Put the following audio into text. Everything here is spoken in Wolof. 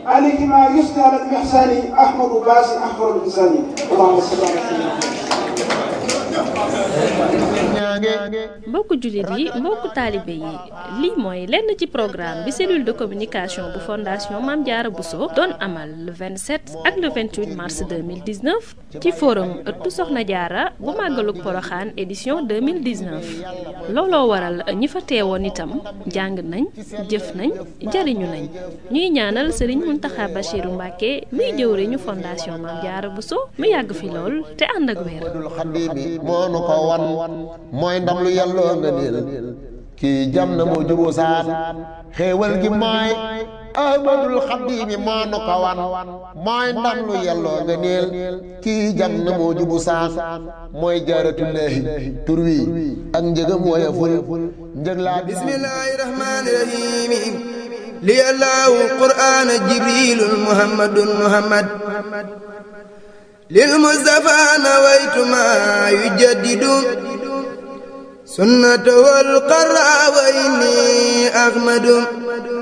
عليك ما يثني على الإحسان أحمد باسي أحمد الإنسان اللهم صل على سيدنا mbokku jullit yi mbokku taalibe yi lii mooy lenn ci programme bi cellule de communication bu fondation Mame Diarra Bousso doon amal le 27 ak le 28 mars 2019 ci forum ëttu Soxna Diarra bu màggalug Poroxaan édition 2019 looloo waral ñi fa teewoon itam jàng nañ jëf nañ jariñu nañ ñuy ñaanal sëriñ Muntaxa Bachiru Mbàkke muy jëwriñu fondation Mame Diarra Bousso mu yàgg fi lool te ànd ak wér moo nu ko wan mooy ndam lu yàlloo nga niil kii jam na moo juboo saan xéewal gi mooy ahmadul xaddiimi moo nu ko wan mooy ndam lu yàlloo nga niil kii jam na moo jubu saan mooy jaaratullaahi tur wi ak njëgam woyeful njëg laa bismillaahi rahmaani rahiim li allahu qur'aana jibriilun muhammadun muhammad للمصطفى نويت ما يجدد سنته القرى وإني أحمد